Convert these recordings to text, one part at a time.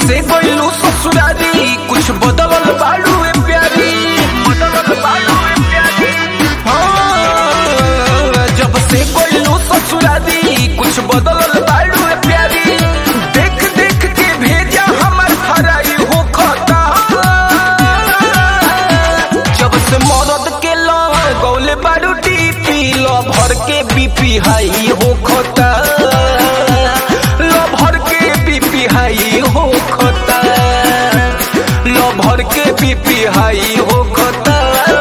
से गइलू ससुरारी कुछ बदलल बाड़ू ए प्यारी बदलल बाड़ू ए प्यारी हाँ, जब से गइलू ससुरारी कुछ बदलल बाड़ू ए प्यारी देख देख के भेजा हमर फराई हो खता जब से मरद के लगौले बाड़ू टीपी ल भर के बीपी हाई हो खता ल भर के बीपी हाई हो खता ल भर के बीपी हाई हो खता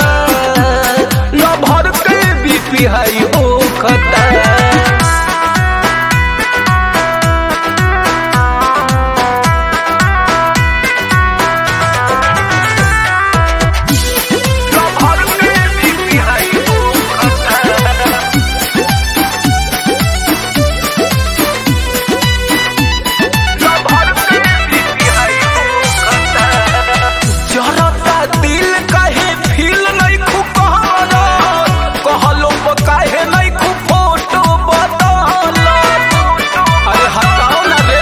ल भर के बीपी हाई हो खता भर के बीपी हाई हो खता जरता दिल काहे फील नहीं खु कहरा कहलो प काहे नहीं खु फोटो बदल अरे हटाओ ना रे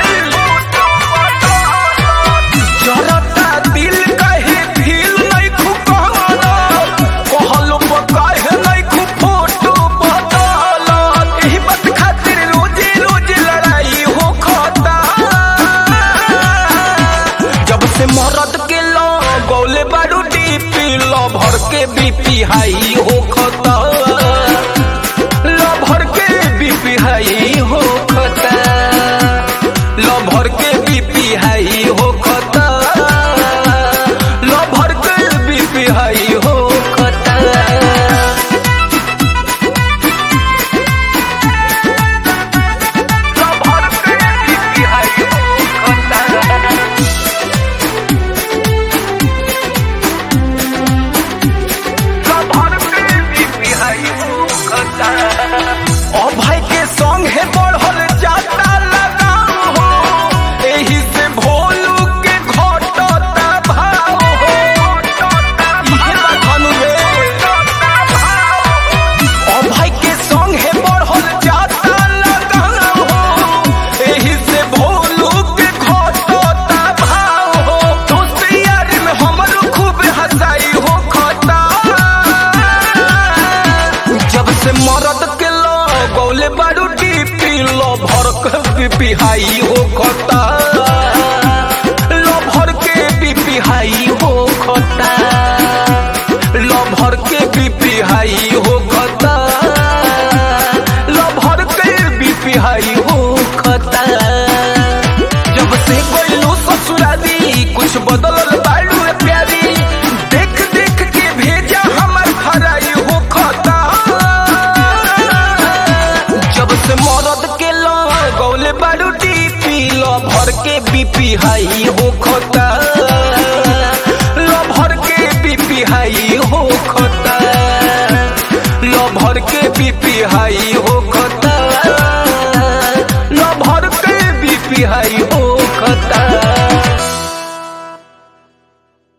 जरता दिल काहे फील नहीं खु कहरा कहलो प काहे नहीं खु फोटो बदल एही बात खातिर रोजे रोजे लड़ाई हो खता जब से मरद के लो गौले बारू डीपी लो भर के बीपी हाई हो खता